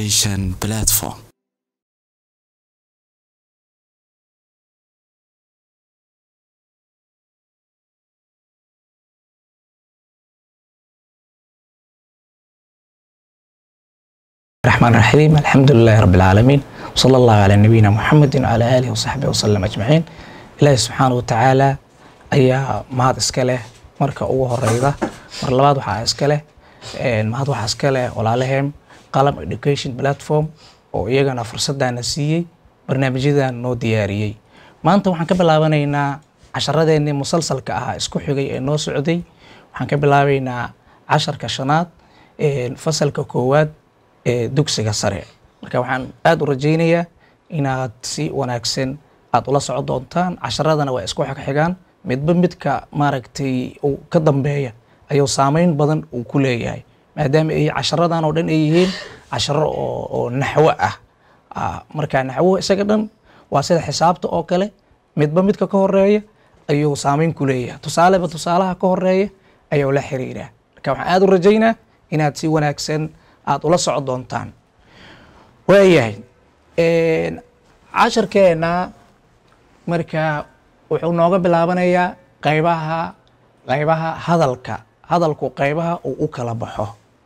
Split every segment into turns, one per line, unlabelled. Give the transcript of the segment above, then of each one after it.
education platform.
الرحمن الرحيم الحمد لله رب العالمين وصلى الله على نبينا محمد وعلى آله وصحبه وسلم أجمعين إلهي سبحانه وتعالى ayaa mahad iska leh marka ugu horeyda mar labaad waxaa iska leh mahad waxaa iska leh walaalaheem qalam education platform oo iyagana fursadana siiyey barnaamijyadan noo diyaariyey maanta waxaan ka bilaabanaynaa casharadeenii musalsalka ahaa isku xigay ee noo socday waxaan ka bilaabaynaa casharka shanaad fasalka koowaad ee dugsiga sare marka waxaan aada u rajaynayaa inaad si wanaagsan aada ula socon doontaan casharadana waa isku xigxigaan midba midka maaragtay uu ka dambeeya ayuu saameyn badan uu ku leeyahay maadaama ay casharadan oo dhan ay yihiin casharo oo oo naxwo ah marka naxwo isaga dhan waa sida xisaabta oo kale midba midka ka horeeya ayuu saameyn ku leeyahay tusaaleba tusaalaha ka horeeya ayuu la xiriiraa marka waxaan aada u rajaynaa inaad si wanaagsan aada ula socon doontaan waayahay casharkeena marka wuxuu nooga bilaabanayaa qaybaha qaybaha hadalka hadalku qaybaha uu u kala baxo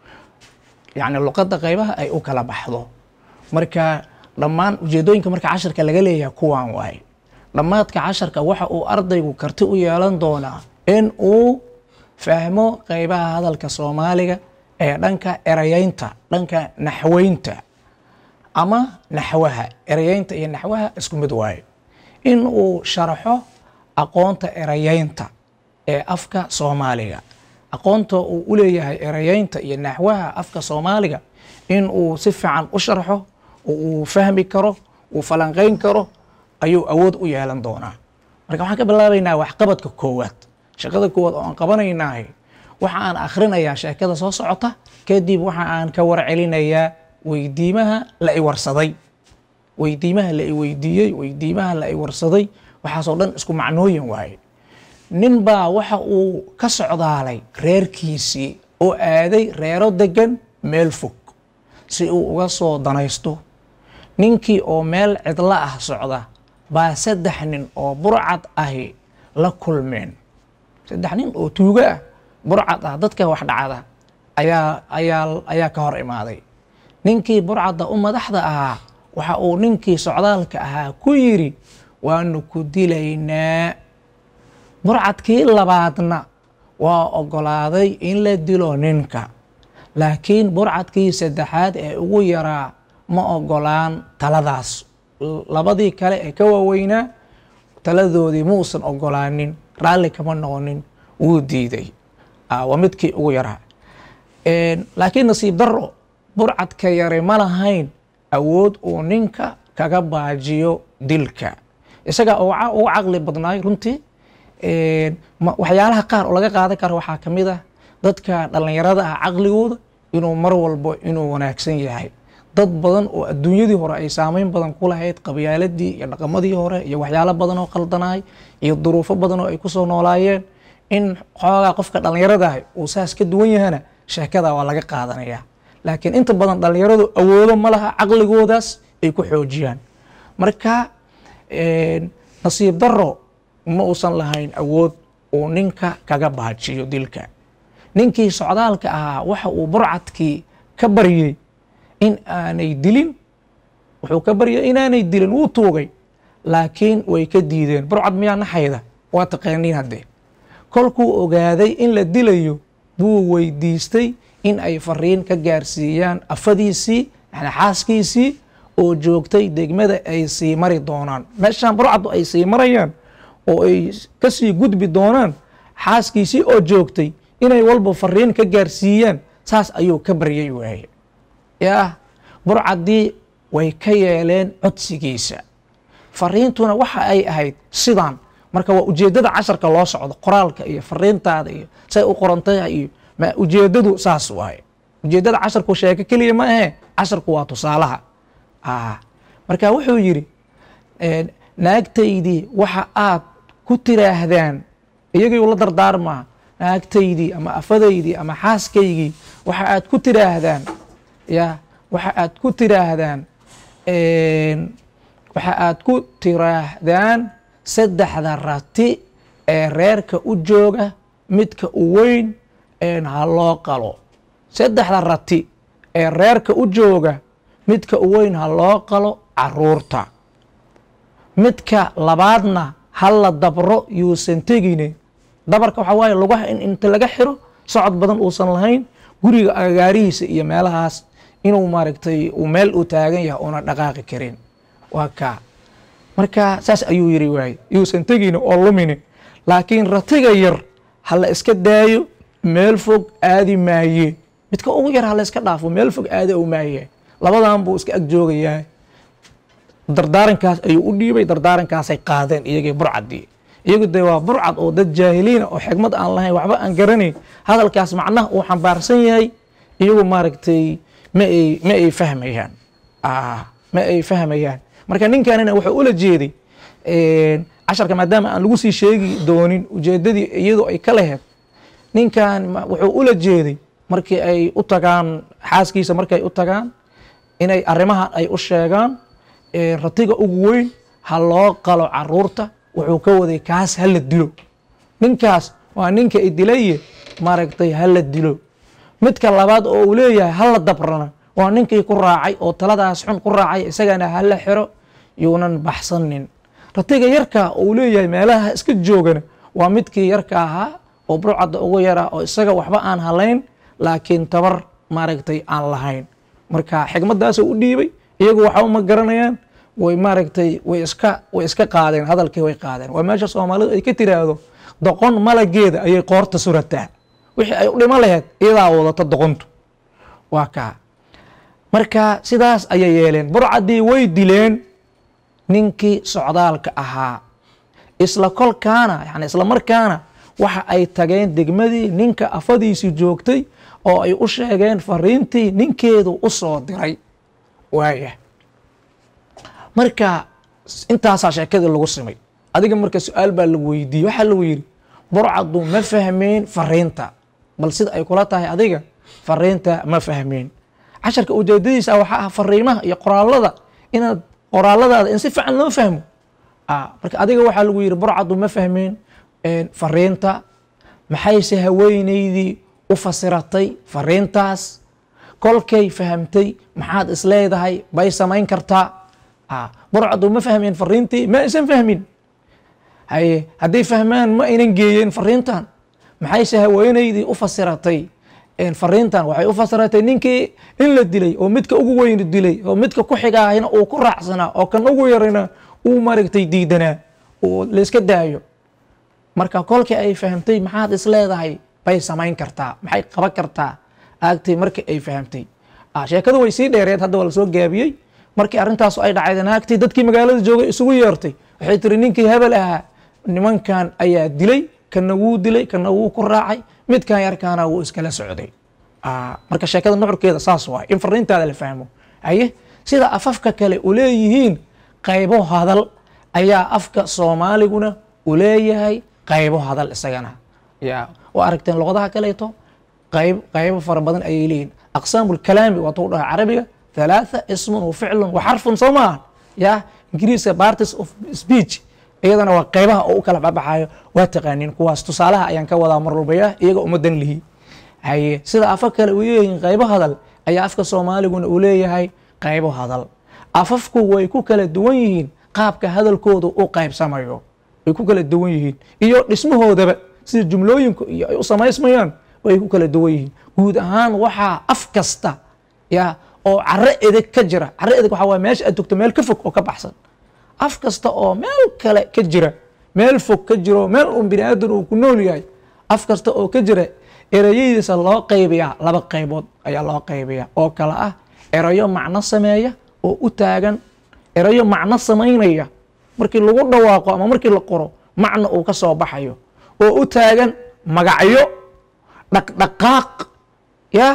yacni luqadda qaybaha ay u kala baxdo marka dhammaan ujeedooyinka marka casharka laga leeyahay kuwaan waaye dhammaadka casharka waxa uu ardaygu karti u yeelan doonaa in uu fahmo qaybaha hadalka soomaaliga ee dhanka erayeynta dhanka naxweynta ama naxwaha erayeynta iyo naxwaha isku mid waaye in uu sharaxo aqoonta erayeynta ee afka soomaaliga aqoonta uu u leeyahay erayeynta iyo naxwaha afka soomaaliga in uu si fiican u sharxo oo uu fahmi karo uu falanqeyn karo ayuu awood u yeelan doonaa marka waxaan ka bilaabaynaa waxqabadka koowaad shaqada koowaad oo aan qabanaynahay waxa aan akhrinayaa sheekada soo socota kadib waxa aan ka warcelinayaa weydiimaha la i warsaday weydiimaha la i weydiiyey weydiimaha la i warsaday waxaasoo dhan isku macnooyin waaye nin baa waxa uu ka socdaalay reerkiisii oo aaday reero degan meel fog si uu uga soo danaysto ninkii oo meel cidlo ah socda baa saddex nin oo burcad ahi la kulmeen saddex nin oo tuugo ah burcad ah dadka wax dhacda ayaa ayaa ayaa ka hor imaaday ninkii burcadda u madaxda ahaa waxa uu ninkii socdaalka ahaa ku yidhi waanu ku dilaynaa burcadkii labaadna waa oggolaaday in la dilo ninka laakiin burcadkii saddexaad ee ugu yaraa ma oggolaan taladaas labadii kale ee ka waaweynaa taladoodii muusan oggolaanin raalli kama noqonin wuu diiday waa midkii ugu yaraa laakiin nasiib darro burcadka yare ma lahayn awood uu ninka kaga baajiyo dilka isaga ugu caqli badnaay runtii waxyaalaha qaar oo laga qaadan karo waxaa ka mid ah dadka dhallinyarada ah caqligooda inuu mar walbo inuu wanaagsan yahay dad badan oo adduunyadii hore ay saameyn badan ku lahayd qabyaaladii iyo dhaqamadii hore iyo waxyaalo badan oo qaldanaay iyo duruufo badan oo ay kusoo noolaayeen in xoogaa qofka dhallinyarada ah uu saas ka duwan yahana sheekada waa laga qaadanayaa laakiin inta badan dhallinyaradu awoodo ma laha caqligoodaas ay ku xoojiyaan marka nasiib darro ma uusan lahayn awood uu ninka kaga baajiyo dilka ninkii socdaalka ahaa waxa uu burcadkii ka baryey in aanay dilin wuxuu ka baryay inaanay dilin wuu tuugay laakiin way ka diideen burcad miyaa naxayda waa taqaaniin haddee kolkuu ogaaday in la dilayo buu weydiistay in ay fariin ka gaarsiiyaan afadiisii yani xaaskiisii oo joogtay degmada ay sii mari doonaan meeshaan burcaddu ay sii marayaan oo ay kasii gudbi doonaan xaaskiisii oo joogtay inay walba fariin ka gaarsiiyaan saas ayuu ka baryay waaye yaa burcaddii way ka yeeleen codsigiisa fariintuna waxa ay ahayd sidaan marka waa ujeeddada casharka loo socdo qoraalka iyo fariintaada iyo say u qorantaha iyo ma ujeeddadu saas waaye ujeeddada casharku sheeko keliya ma ahe casharku waa tusaalaha marka wuxuu yidhi naagtaydii waxa aad ku tiraahdaan iyagii la dardaarmaa naagtaydii ama afadaydii ama xaaskaygii waxa aad ku tiraahdaan ya waxa aad ku tiraahdaan waxa aad ku tiraahdaan saddexda rati ee reerka u jooga midka u weyn ha loo qalo saddexda rati ee reerka u jooga midka u weyn ha loo qalo caruurta midka labaadna ha la dabro yuusan tegine dabarka waxaa waaye lugaha in inta laga xiro socod badan uusan lahayn guriga agagaarihiisa iyo meelahaas inuu maaragtay uu meel uu taagan yahay una dhaqaaqi karin waa kaa marka saas ayuu yiri waaye yuusan tegine oo lumine laakiin ratiga yar ha la iska daayo meel fog aadi maaye midka ugu yar ha la iska dhaafo meel fog aadi ou maaye labadan buu iska ag joogayaa dardaarankaas ayuu u dhiibay dardaarankaasay qaadeen iyagii burcadii iyagu dee waa burcad oo dad jaahiliina oo xigmad aan lahayn waxba aan garanayn hadalkaas macnaha uu xambaarsan yahay iyagu maaragtay ma ay ma ay fahmayaan ma ay fahmayaan marka ninkanina wuxuu ula jeeday casharka maadaama aan lagu sii sheegi doonin ujeedadii iyadu ay ka laheyd ninkan wuxuu ula jeeday markii ay u tagaan xaaskiisa markay u tagaan inay arrimahan ay u sheegaan ratiga ugu weyn ha loo qalo caruurta wuxuu ka waday kaas ha la dilo ninkaas waa ninka idilaye maaragtay ha la dilo midka labaad oo uu leeyahay ha la dabrana waa ninkii ku raacay oo taladaas xun ku raacay isagana ha la xiro yuunan baxsanin ratiga yarka uu leeyahay meelaha iska joogana waa midkii yarka ahaa oo burcadda ugu yaraa oo isaga waxba aan halayn laakiin tabar maaragtay aan lahayn marka xigmaddaasuu u dhiibay iyagu waxba ma garanayaan way maaragtay way iska way iska qaadeen hadalkii way qaadeen waa meesha soomaalidu ay ka tiraahdo doqon malageeda ayay qoorta surataa wixii ay u dhimo laheyd iyadaa wadata doqontu waa kaa marka sidaas ayay yeeleen burcaddii way dileen ninkii socdaalka ahaa isla kolkaana yani isla markaana waxa ay tageen degmadii ninka afadiisii joogtay oo ay u sheegeen fariintii ninkeedu u soo diray waaya marka intaasaa sheekadii lagu simay adiga marka su-aal baa lagu weydiiyey waxaa lagu yidhi burcaddu ma fahmeen fariinta bal sida ay kula tahay adiga fariinta ma fahmeen casharka ujeedadiisa waxaa ah fariimaha iyo qoraalada inaad qoraaladaada in si fiican loo fahmo marka adiga waxaa lagu yidhi burcaddu ma fahmeen fariinta maxayse haweenaydii u fasiratay fariintaas kolkay fahamtay maxaad isleedahay bay samayn kartaa burcaddu ma fahmeen fariintii ma aysan fahmin haye hadday fahmaan ma aynan geeyeen fariintan maxayse haweenaydii u fasiratay fariintan waxay u fasiratay ninkii in la dilay oo midka ugu weyni dilay oo midka ku xigaahina uu ku raacsanaa oo kan ugu yarina uu maaragtay diidanaa oo layska daayo marka kolkii ay fahamtay maxaad isleedahay bay samayn kartaa maxay qaban kartaa aagtay markii ay fahamtay sheekadu way sii dheereed hadda waa lasoo gaabiyey markii arrintaasu ay dhacayden aagtay dadkii magaalada joogay isugu yeertay waxay tiri ninkii hebel ahaa nimankan ayaa dilay kana wuu dilay kana wuu ku raacay midkan yarkaana wuu iskala socday marka sheekada nuxurkeeda saas waay in fariintaada la fahmo haye sida afafka kale u leeyihiin qaybo hadal ayaa afka soomaaliguna u leeyahay qaybo hadal isagana ya waa aragteen luqadaha kaleeto qayb qaybo fara badan ayay leeyihin aqsaamu lkalaami waatuu dhaha carabiga thalaatha ismun wa ficlun wa xarfun soo maaha ya ingiriiska parties of speech iyadana waa qaybaha oo u kala baxbaxayo waa taqaaniin kuwaas tusaalaha ayaan ka wadaa mar walbaya iyaga ummadan lihi haye sida afa kale uu leeyihiin qaybo hadal ayaa afka soomaaliguna uu leeyahay qaybo hadal afafku way ku kala duwan yihiin qaabka hadalkooda u qaybsamayo way ku kala duwan yihiin iyo dhismahoodaba sida jumlooyinku iyo ay u samaysmayaan way ku kala duwan yihiin guud ahaan waxaa af kasta ya oo caro edeg ka jira caro edeg waxaa waye meesha aad togto meel ka fog oo ka baxsan af kasta oo meel kale ka jira meel fog ka jiro meel un bini aadan uu ku nool yahay af kasta oo ka jira erayadiisa loo qaybiyaa laba qaybood ayaa loo qaybiyaa oo kale ah erayo macno sameeya oo u taagan erayo macno samaynaya markii lagu dhawaaqo ama markii la qoro macno uu ka soo baxayo oo u taagan magacyo dhaqdhaqaaq ya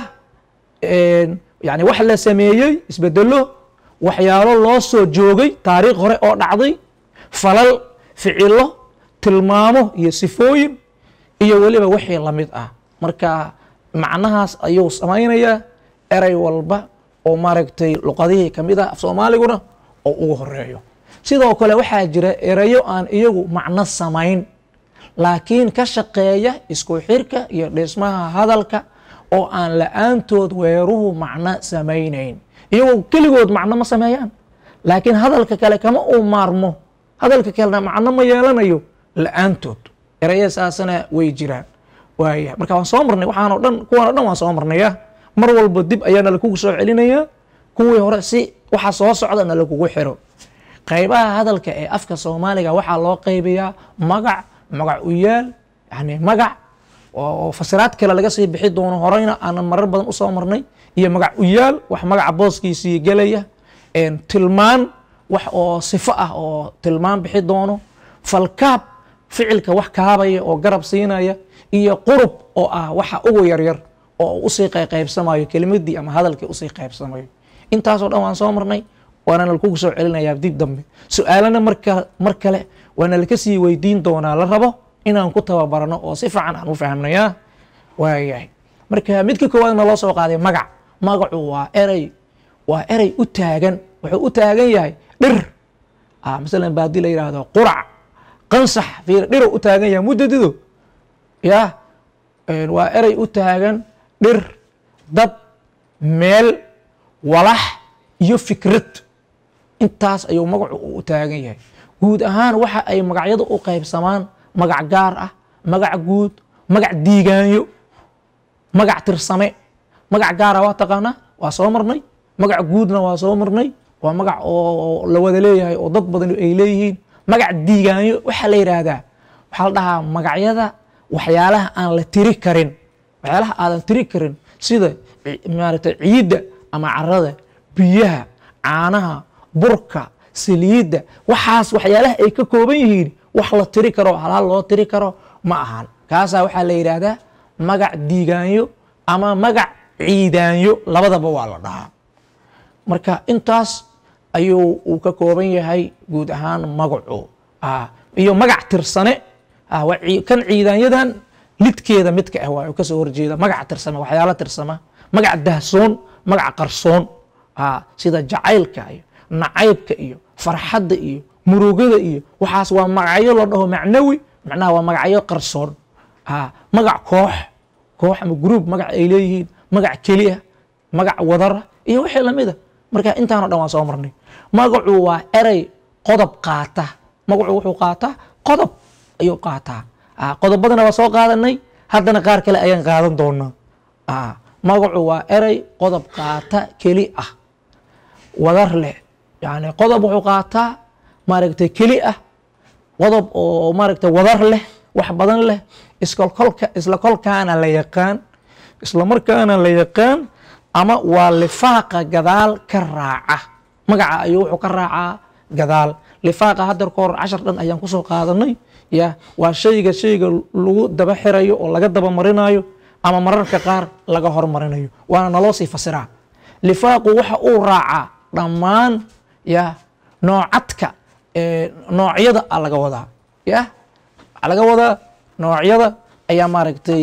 yani wax la sameeyey isbedelo waxyaalo loo soo joogay taariikh hore oo dhacday falal ficilo tilmaamo iyo sifooyin iyo weliba wixii lamid ah marka macnahaas ayuu samaynayaa erey walba oo maaragtay luqadihii ka mid ah af soomaaliguna oo ugu horeeyo sidoo kale waxaa jira erayo aan iyagu macno samayn laakiin ka shaqeeya isku xirka iyo dhismaha hadalka oo aan la-aantood weeruhu macno samaynayn iyagoo keligood macno ma sameeyaan laakiin hadalka kale kama uu maarmo hadalka kalena macno ma yeelanayo la-aantood eraya saasana way jiraan waaya marka waan soo marnay waxaanoo dhan kuwan o dhan waan soo marnaya mar walba dib ayaana lakugu soo celinayaa kuwii hore si waxa soo socdana lakugu xiro qaybaha hadalka ee afka soomaaliga waxaa loo qaybiyaa magac magac u yaal yani magac oo fasiraad kale laga sii bixi doono horeyna aanan marar badan usoo marnay iyo magac u yaal wax magaca booskiisii gelaya tilmaan wax oo sifo ah oo tilmaan bixi doono falkaab ficilka wax kaabaya oo garab siinaya iyo qurub oo ah waxa ugu yaryar oo usii qaybsamayo kelimadii ama hadalkii usii qaybsamayo intaasoo dhan waan soo marnay waana lakugu soo celinayaa dib dambe su-aalana marka mar kale waana laka sii weydiin doonaa la rabo inaan ku tababarano oo si fiican aan u fahmnaya waayahay marka midka koowaadna loo soo qaaday magac magacu waa erey waa erey u taagan wuxuu u taagan yahay dhir masalan baadi la yidhaahdo qurac qansax fiir dhiruu u taagan yahay muddadido ya waa erey u taagan dhir dad meel walax iyo fikrad intaas ayuu magacu u taagan yahay guud ahaan waxa ay magacyadu u qaybsamaan magac gaar ah magac guud magac diigaanyo magac tirsame magac gaara waa taqaanaa waa soo marnay magac guudna waa soo marnay waa magac oo la wada leeyahay oo dad badan ay leeyihiin magac diigaanyo waxaa la yidhaahdaa waxaa la dhahaa magacyada waxyaalaha aan la tiri karin waxyaalaha aadan tiri karin sida maaragtay ciidda ama carada biyaha caanaha burka saliidda waxaas waxyaalaha ay ka kooban yihiin wax la tiri karo halaal loo tiri karo ma ahan kaasaa waxaa la yidhaahdaa magac diigaanyo ama magac ciidaanyo labadaba waa la dhahaa marka intaas ayuu uu ka kooban yahay guud ahaan magacu iyo magac tirsane kan ciidaanyadan lidkeeda midka ah waa kasoo horjeeda magac tirsame waxyaala tirsama magac dahsoon magac qarsoon sida jacaylka iyo nacaybka iyo farxadda iyo murugada iyo waxaas waa magacyo la dhaho macnawi macnaha waa magacyo qarsoon magac koox koox ama gruub magac ay leeyihiin magac keliya magac wadara iyo wixii lamida marka intaano dhan waan soo marnay magacu waa erey qodob qaata magacu wuxuu qaataa qodob ayuu qaataa qodobadana waa soo qaadanay haddana qaar kale ayaan qaadan doonaa magacu waa erey qodob qaata keli ah wadar leh yani qodob wuxuu qaataa maaragtay keli ah qodob oo maaragtay wadar leh wax badan leh iskolkolka isla kolkaana la yaqaan isla markaana la yaqaan ama waa lifaaqa gadaal ka raaca magaca ayuu wuxuu ka raacaa gadaal lifaaqa hadeer ka hor cashar dhan ayaan kusoo qaadanay ya waa shayga shayga lagu daba xirayo oo laga daba marinayo ama mararka qaar laga hormarinayo waana naloo sii fasiraa lifaaqu waxa uu raacaa dhammaan ya noocadka noocyada a laga wadaa ya waxaa laga wadaa noocyada ayaa maaragtay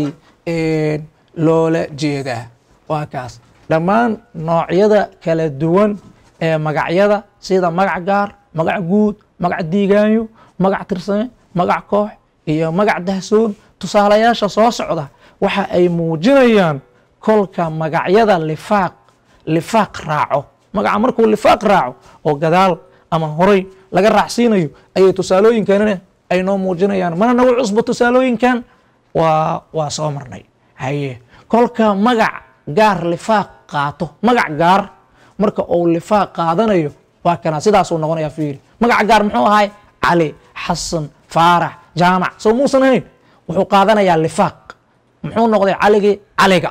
loola jeedaa waa kaas dhammaan noocyada kala duwan ee magacyada sida magac gaar magac guud magac diigaanyo magac tirsame magac koox iyo magac dahsoon tusaalayaasha soo socda waxa ay muujinayaan kolka magacyada lifaaq lifaaq raaco magaca markuu lifaaq raaco oo gadaal ama horay laga raacsiinayo ayay tusaalooyinkanina ay noo muujinayaan mana nagu cusbo tusaalooyinkan waa waa soo marnay haye kolka magac gaar lifaaq qaato magac gaar marka uu lifaaq qaadanayo waa kana sidaasuu noqonaya fiiri magaca gaar muxuu ahay cali xasan faarax jaamac soo muusan ahayn wuxuu qaadanayaa lifaaq muxuu noqday caligii caliga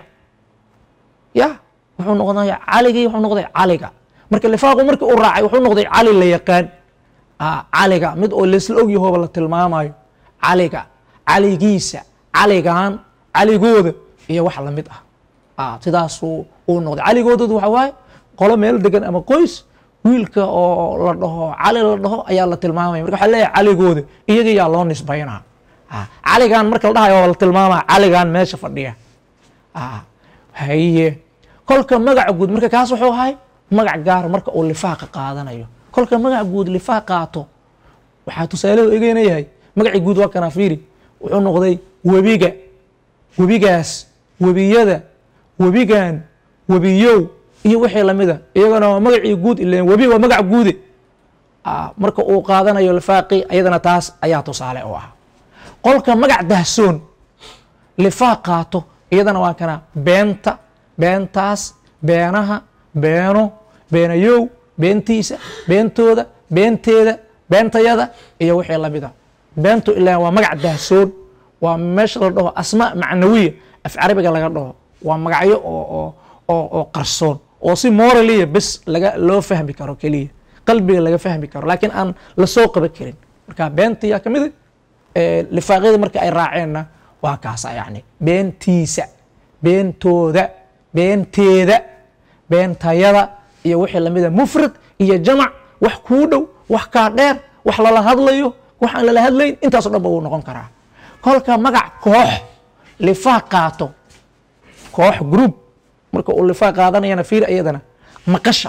ya wuxuu noqday caligii wuxuu noqday caliga marka lifaaqu markii uu raacay wuxuu noqday cali la yaqaan caliga mid oo laisla ogyahooba la tilmaamayo caliga caligiisa caligan caligooda iyo wax lamid ah sidaasuu uu noqday caligoodadu waxa waaye qolo meel degan ama qoys wiilka oo la dhaho cali la dhaho ayaa la tilmaamaya marka waxa leeyahay caligooda iyaga yaa loo nisbaynaa caligan marka la dhahayo waa la tilmaamaya caligan meesha fadhiya haye kolka magaca guud marka kaas wuxuu ahay magac gaar marka uu lifaaqa qaadanayo kolka magac guud lifaaq qaato waxaa tusaalehu egeyna yahay magacii guud waa kana fiiri wuxuu noqday webiga webigaas webiyada webigan webiyow iyo wixii lamida iyagana waa magacii guud ileen webi waa magac guude marka uu qaadanayo lifaaqi ayadana taas ayaa tusaale u ah qolka magac dahsoon lifaaq qaato iyadana waa kana beenta beentaas beenaha beeno beenayow beentiisa beentooda beenteeda beentayada iyo wixii lamida beentu ilaa waa magac dahsoon waa meesha la dhaho asmaa macnawiya af carabiga laga dhaho waa magacyo oo oo qarsoon oo si moraliya bes laga loo fahmi karo keliya qalbiga laga fahmi karo laakiin aan lasoo qaban karin marka beentiyaa ka mida lifaaqyada marka ay raaceenna waa kaasa yani beentiisa beentooda beenteeda beentayada iyo wixii lamida mufrad iyo jamac wax kuu dhow wax kaa dheer wax lala hadlayo wax aan lala hadlayn intaaso dhan ba wuu noqon karaa kolka magac koox lifaaq qaato koox group marka uu lifaaq qaadanayana fiir iyadana maqasha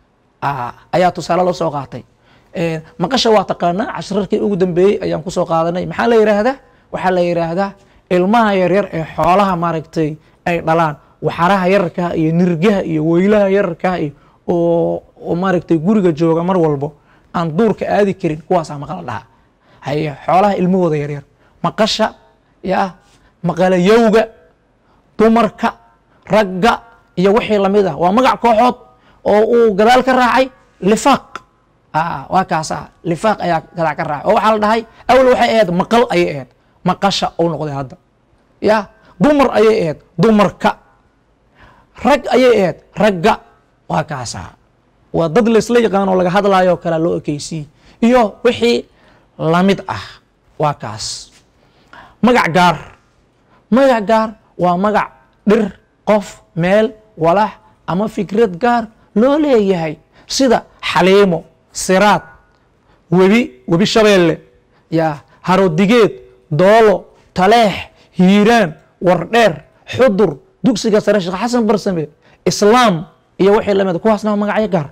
ayaa tusaale loo soo qaatay maqasha waa taqaanaa cashrarkii ugu dambeeyey ayaan kusoo qaadanay maxaa la yidhaahdaa waxaa la yidhaahdaa ilmaha yaryar ee xoolaha maaragtay ay dhalaan waxaraha yararkaha iyo nirgaha iyo weylaha yararkaha iyo oo maaragtay guriga jooga mar walbo aan duurka aadi karin kuwaasaa maqala dhaha haye xoolaha ilmahooda yaryar maqasha yaa maqalayowga dumarka ragga iyo wixii lamid ah waa magac kooxood oo uu gadaal ka raacay lifaaq waa kaasa lifaaq ayaa gadaal ka raacay oo waxaa la dhahay awal waxay ahayd maqal ayay ahayd maqasha uu noqday hadda ya dumar ayay ahayd dumarka rag ayay ahayd ragga waa kaasa waa dad laysla yaqaanoo laga hadlaayoo kale loo ekeysiye iyo wixii lamid ah waa kaas magac gaar magac gaar waa magac dhir qof meel walax ama fikrad gaar loo leeyahay sida xaliimo siraad webi webi shabeelle yaa harodigeed doolo taleex hiiraan wardheer xudur dugsiga sare sheekh xasan barsame islaam iyo wixii lamid kuwaasna waa magacyo gaar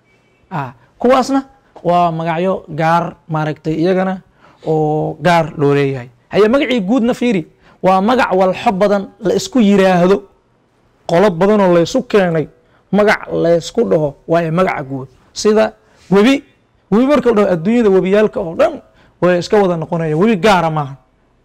kuwaasna waa magacyo gaar maaragtay iyagana oo gaar loo leeyahay haye magacii guudna fiiri waa magac walxo badan la isku yiraahdo qolo badanoo laysu keenay magac laysku dhaho waayo magaca guud sida webi webi marka la dhaho adduunyada webiyaalka oo dhan way iska wada noqonaya webi gaara maaha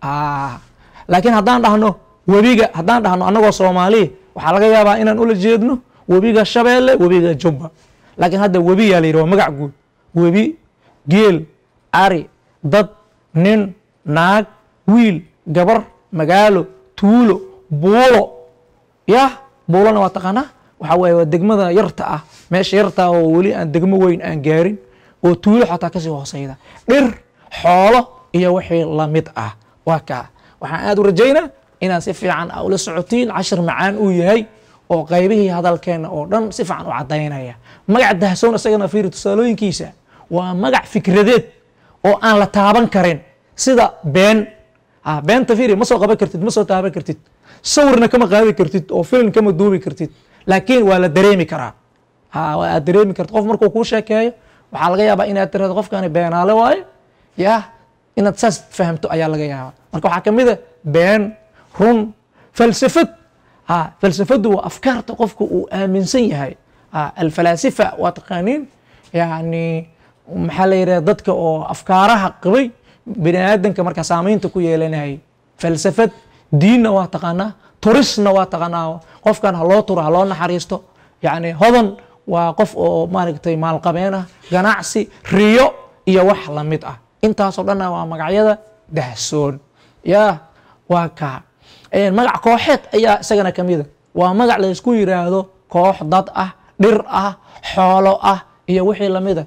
laakiin haddaan dhahno webiga haddaan dhahno annagoo soomaaliya waxaa laga yaabaa inaan ula jeedno webiga shabeelle webiga jubba laakiin hadda webiyaa la yidhi waa magac guud webi geel ari dad nin naag wiil gabar magaalo tuulo buulo yah buulona waa taqaanaa waxaa waaye waa degmada yarta ah meesha yarta ah oo weli aan degmo weyn aan gaarin oo tuulo xataa kasii hooseyda dhir xoolo iyo wixii lamid ah waa kaa waxaan aad u rajaynaa inaad si fiican a ula socotiin cashir macaan uu yahay oo qaybihii hadalkeenna oo dhan si fiican u cadaynaya magac dahsoon isagana fiiri tusaalooyinkiisa waa magac fikradeed oo aan la taaban karin sida been beenta fiiri ma soo qaban kartid ma soo taaban kartid sawirna kama qaadi kartid oo film kama duubi kartid laakiin waa la dareemi karaa waa aad dareemi kartid qof markuu kuu sheekeeyo waxaa laga yaabaa inaad tirahdo qofkani beenaale waayo yah inaad saas fahamto ayaa laga yaabaa marka waxaa kamid a been run falsafad falsafadu waa afkaarta qofka uu aaminsan yahay alfalaasifa waa taqaaniin yani maxaa la yidhahda dadka oo afkaaraha qabay bini aadanka markaa saamaynta ku yeelanayay falsafad diinna waa taqaanaa turisna waa taqaanaa qofkan ha loo turo ha loo naxariisto yani hodan waa qof oo maaragtay maalqabeen ah ganacsi riyo iyo wax lamid ah intaasoo dhanna waa magacyada dahsoon ya waa kaa magac kooxeed ayaa isagana kamida waa magac laysku yiraahdo koox dad ah dhir ah xoolo ah iyo wixii lamida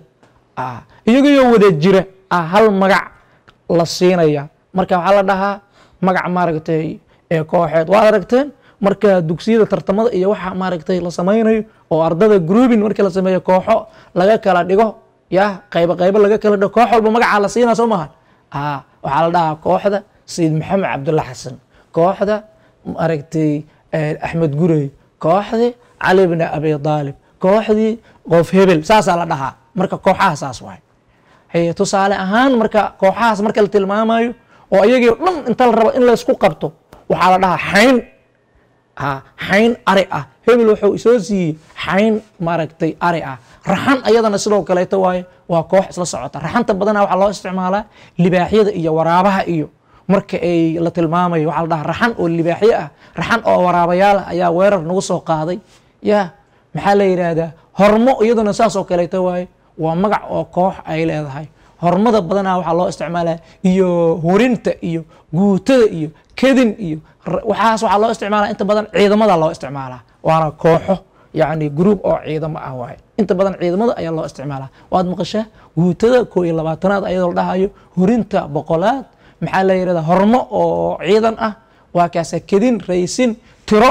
iyagoo wada jira ah hal magac la siinaya marka waxaa la dhahaa magac maaragtay kooxeed waad aragteen marka dugsiyada tartamada iyo waxa maaragtay la samaynayo oo ardada groubin markii la sameeyo kooxo laga kala dhigo ya qaybo qaybo laga kala dhigo koox walba magacaa la siinaa soo maha waxaa la dhahaa kooxda sayid maxamed cabdulla xasan kooxda maaragtay axmed gurey kooxdii cali bni abi aalib kooxdii qof hebel saasaa la dhahaa marka kooxaha saas waay haye tusaale ahaan marka kooxahaas marka la tilmaamayo oo ayagii o dhan inta la rabo in laysku qabto waxaa la dhahaa xayn ha xayn ari ah hebel wuxuu isoo siiyey xayn maaragtay ari ah raxan ayadana sidoo kaleeto waaye waa koox isla socota raxanta badanaa waxaa loo isticmaalaa libaaxyada iyo waraabaha iyo marka ay la tilmaamayo waxaa la dhahaa raxan oo libaaxyo ah raxan oo waraabayaal ah ayaa weerar nagu soo qaaday ya maxaa la yidhaahdaa hormo iyaduna saas oo kaleeto waaye waa magac oo koox ay leedahay hormada badanaa waxaa loo isticmaalaa iyo hurinta iyo guutada iyo kedin iyo waxaas waxaa loo isticmaalaa inta badan ciidamada loo isticmaalaa waana kooxo yacni gruub oo ciidamo ah waaye inta badan ciidamada ayaa loo isticmaalaa waad maqashaa guutada koo iyo labaatanaad ayadoo la dhahayo hurinta boqolaad maxaa la yidhahdaa hormo oo ciidan ah waa kaasa kedin raysin tiro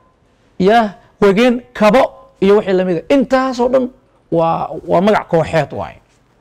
ya wegeen kabo iyo wixii lamid a intaasoo dhan waa waa magac kooxeed waaye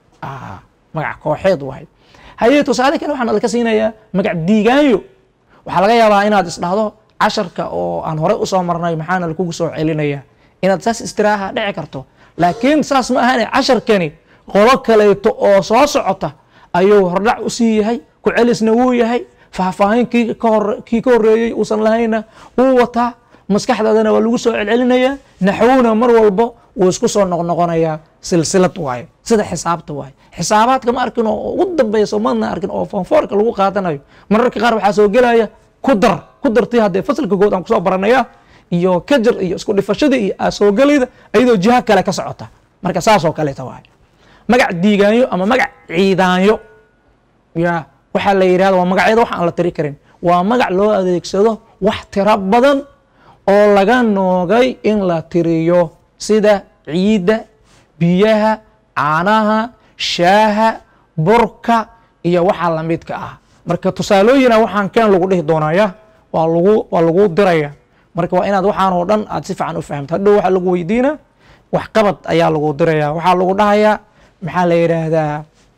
magac kooxeed waaye haye tusaale kale waxaan alka siinayaa magac diigaanyo waxaa laga yaabaa inaad isdhahdo casharka oo aan horey usoo marnay maxaana lakugu soo celinaya inaad saas istiraaha dhici karto laakiin saas ma ahane casharkani qolo kaleeto oo soo socota ayuu hordhac usii yahay ku celisna wuu yahay faahfaahin kii kii ka horeeyey uusan lahayna wuu wataa maskaxdaadana waa lagu soo celcelinayaa naxwuna mar walbo wuu isku soo noqnoqonayaa silsilad waaye sida xisaabta waaye xisaabaadka ma arkin oo ugu dambeyso madna arkin oo fonfoorka lagu qaadanayo mararka qaar waxaa soo gelaya ku dar ku dartii haddee fasalka good aan kusoo baranaya iyo kajar iyo isku dhifashada iyo asoogelayda iyadoo jiha kale ka socota marka saasoo kaleeta waaye magac diigaanyo ama magac ciidaanyo ya waxaa la yidhahda waa magacyada wax aan la tiri karin waa magac loo adeegsado wax tiro badan oo laga noogay in la tiriyo sida ciidda biyaha caanaha shaaha burka iyo waxa lamidka ah marka tusaalooyina waxaan keen lagu dhihi doonaya waa lagu waa lagu diraya marka waa inaad waxaan oo dhan aad si fiican u fahamto hadhow waxaa lagu weydiina wax qabad ayaa lagu diraya waxaa lagu dhahayaa maxaa la yidhaahdaa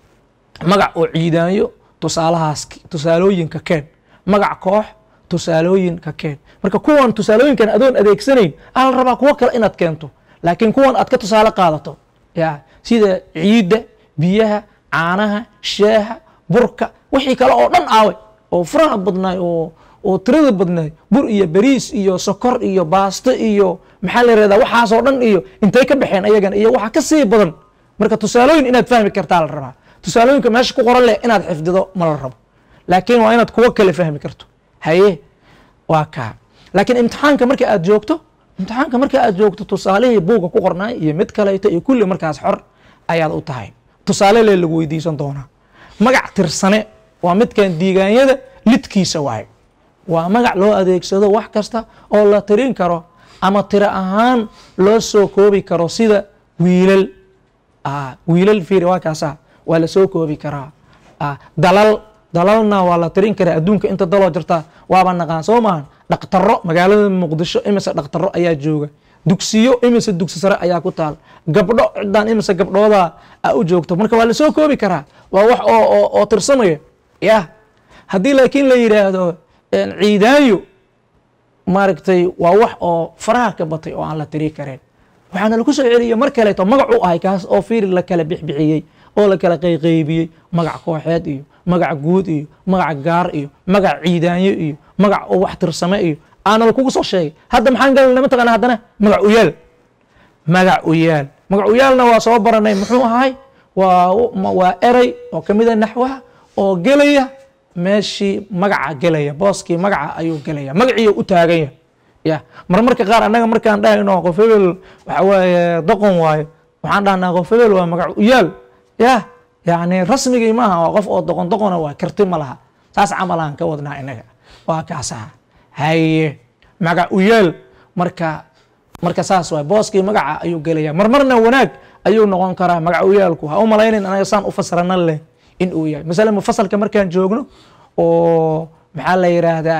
magac oo ciidaanyo tusaalahaas tusaalooyinka keen magac koox tusaalooyinka keen marka kuwan tusaalooyinkan adoon adeegsanayn aa la rabaa kuwo kale inaad keento laakiin kuwan aad ka tusaale qaadato ya sida ciidda biyaha caanaha shaaha burka wixii kale oo dhan aawe oo furaha badnaay oo oo tirada badnaay bur iyo beriis iyo sokor iyo baasto iyo maxaa la yirahdaa waxaasoo dhan iyo intay ka baxeen ayagan iyo waxa ka sii badan marka tusaalooyin inaad fahmi kartaa la rabaa tusaalooyinka meesha ku qoran leh inaad xifdido ma la rabo laakiin waa inaad kuwo kale fahmi karto haye waa kaa laakiin imtixaanka marka aad joogto imtixaanka marka aad joogto tusaalihii buugga ku qornaay iyo mid kaleeto iyo kulli markaas xor ayaad u tahay tusaale le lagu weydiisan doonaa magac tirsane waa midkan diigaanyada lidkiisa waaye waa magac loo adeegsado wax kasta oo la tirin karo ama tiro ahaan loo soo koobi karo sida wiilal wiilal fiiri waa kaasa waa la soo koobi karaa dalal dalalna waa la tirin karaa adduunka inta daloo jirta waaba naqaan soo maahan dhaqtaro magaalada muqdisho imise dhaqtaro ayaa jooga dugsiyo imise dugsi sare ayaa ku taal gabdho ciddaan imise gabdhooda a u joogto marka waa lasoo koobi karaa waa wax oo oo tirsamaya ya haddii laakiin la yidhaahdo ciidaayo maaragtay waa wax oo faraha ka batay oo aan la tiri karin waxaana lagu soo celiya mar kaleeto magac u ahay kaas oo fiiri la kala bixbixiyey oo la kala qayqaybiyey magac kooxeed iyo magac guud iyo magac gaar iyo magac ciidaanyo iyo magac oo wax tirsame iyo aana lakugu soo sheegay hadda maxaan galana mataqaana haddana magac uyaal magac uyaal magac uyaalna waa soo baranay muxuu ahay waa waa erey oo kamid a naxwaha oo gelaya meeshii magaca gelaya booskii magaca ayuu gelaya magaciiyo u taaganya ya marmarka qaar annaga markaan dhahayno qof hebel waxa waaye doqon waayo waxaan dhahnaa qof hebel waa magac uyaal ya yani rasmigii maaha waa qof oo doqon doqona waa karti ma laha saas camalaan ka wadnaa inaga waa kaasaa haye magac uyaal marka marka saas waay booskii magaca ayuu gelaya marmarna wanaag ayuu noqon karaa magac uyaalku ha u malaynin anaga saan u fasirana leh in uu yahay masala mufasalka markaan joogno oo maxaa la yiraahdaa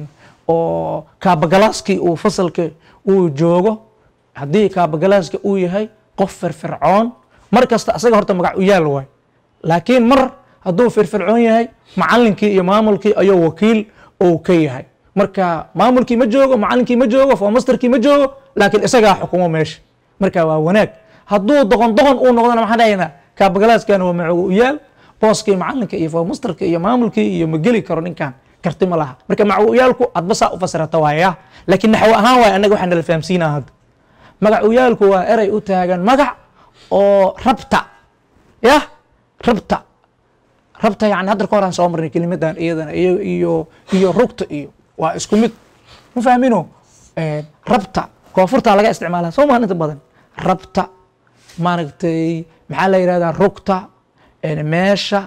oo kaabagalaaskii uu fasalka uu joogo haddii kaabagalaaska uu yahay qof firfircoon mar kasta asaga horta magac uyaal waay laakiin mar hadduu firfircoon yahay macalinkii iyo maamulkii ayuu wakiil ou ka yahay marka maamulkii ma joogo macalinkii ma joogo fomasterkii ma joogo laakiin isagaa xukumo meesha marka waa wanaag hadduu doqon doqon uu noqdona maxaan dhahaynaa kaabagalaaskan waa macogo u yaal booskii macalinka iyo fomasterka iyo maamulkii iyo ma geli karo ninkan karti ma laha marka macuyaalku adba saa u fasirata waaya laakiin naxwo ahaan waay annaga waxaa nala fahamsiinaa hadda magacuyaalku waa erey u taagan magac oo rabta yah rabta rabta yani hadda ka horaan soo marnay kelimadan iyadana iyo iyo iyo rugta iyo waa isku mid ma fahmino rabta koonfurta laga isticmaala soo maan inta badan rabta maaragtay maxaa la yidhahdaa rugta meesha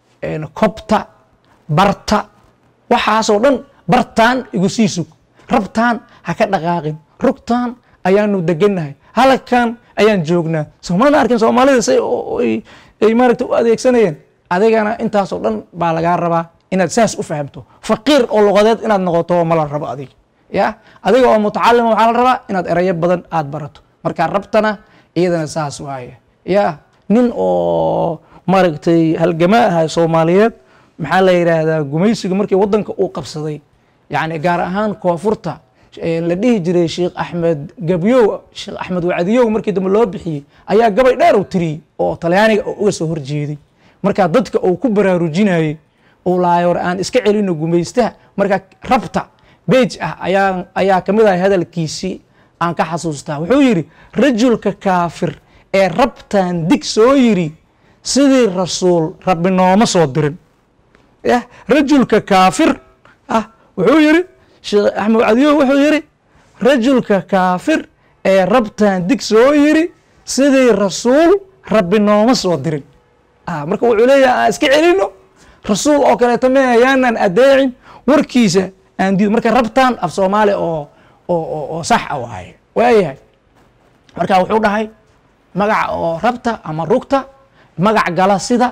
kobta barta waxaasoo dhan bartaan igu sii sug rabtaan ha ka dhaqaaqin rugtaan ayaanu degannahay halkan ayaan joognaa soomaalina arkin soomaalida say ay maaragta u adeegsanayeen adigana intaasoo dhan baa lagaa rabaa inaad saas u fahamto faqiir oo luqadeed inaad noqoto ma la rabo adiga ya adiga oo mutacalima waxaa la rabaa inaad erayo badan aad barato marka rabtana iyadana saas waaye ya nin oo maaragtay halgama aha soomaaliyeed maxaa la yidhaahdaa gumaysiga markii wadanka uu qabsaday yani gaar ahaan koonfurta la dhihi jiray sheekh axmed gabyow sheekh axmed wacdiyow markii dambe loo bixiyey ayaa gabay dheer u tiriyey oo talyaaniga oo uga soo horjeeday markaa dadka uu ku baraarujinayey uu lahay war aan iska celino gumaystaha markaa rabta beej ah ayaa ayaa ka mid ahay hadalkiisii aan ka xasuustaa wuxuu yidhi rajulka kaafir ee rabtan dig soo yiri sidii rasuul rabbi nooma soo dirin yah rajulka kaafir ah wuxuu yidhi sheekh axmed cadiyo wuxuu yidhi rajulka kaafir ee rabtan dig soo yiri sidii rasuul rabbi nooma soo dirin marka wuxuu leeyahay aan iska celino rasuul oo kaleeto me ayaanaan adeecin warkiisa aan diido marka rabtaan af soomaali oo oo oo sax a waaye waayahay marka wuxuu dhahay magaca oo rabta ama rugta magac gala sida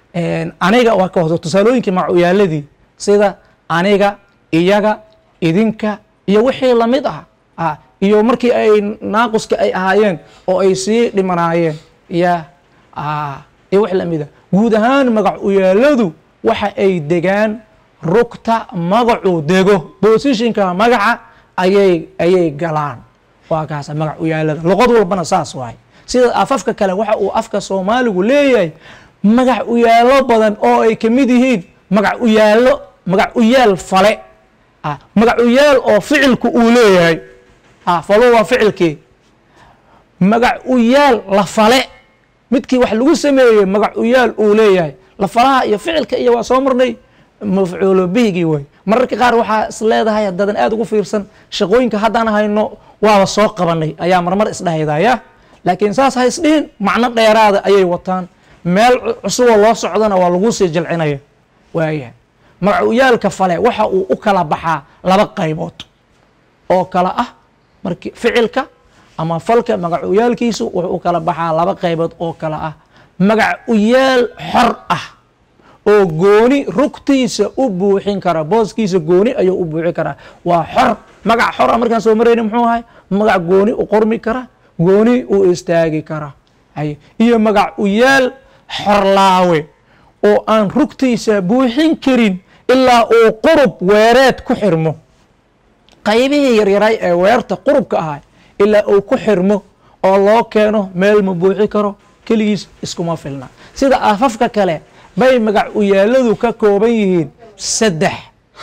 aniga waa ka hoso tusaalooyinkii macuyaaladii sida aniga iyaga idinka iyo wixii lamid ah iyo markii ay naaquska ay ahaayeen oo ay sii dhimanaayeen ya iyo wix lamida guud ahaan magac uyaaladu waxa ay degaan rugta magacuu dego bosishinka magaca ayay ayay galaan waa kaasa magac uyaalada luqad walbana saas waay sida afafka kale waxa uu afka soomaaligu leeyahay magac uyaalo badan oo ay kamid yihiin magac uyaalo magac uyaal fale magac uyaal oo ficilku uu leeyahay falo waa ficilkii magac uyaal la fale midkii wax lagu sameeyey magac uyaal uu leeyahay lafalaha iyo ficilka iyo waa soo marnay mafcuulo bihigii way mararka qaar waxaa is leedahay haddadan aad ugu fiirsan shaqooyinka haddaan hayno waaba soo qabanay ayaa marmar isdhahaydaya laakiin saas ha isdhihin macno dheeraada ayay wataan meel cusuboo loo socdana waa lagu sii jilcinaya waayahay magacuyaalka fale waxa uu u kala baxaa laba qaybood oo kala ah marki ficilka ama falka magacuyaalkiisu wuxuu u kala baxaa laba qaybood oo kala ah magac uyaal xor ah oo gooni rugtiisa u buuxin kara booskiisa gooni ayuu u buuxin karaa waa xor magac xor ah markaan soo marayna muxuu ahay magac gooni u qormi kara gooni u istaagi kara haye iyo magac uyaal xorlaawe oo aan rugtiisa buuxin karin ilaa uu qurub weereed ku xirmo qaybihii yaryaray ee weerta qurubka ahay ilaa uu ku xirmo oo loo keeno meel ma buuxi karo keligiis iskuma filna sida afafka kale bay magac uyaaladu ka kooban yihiin saddex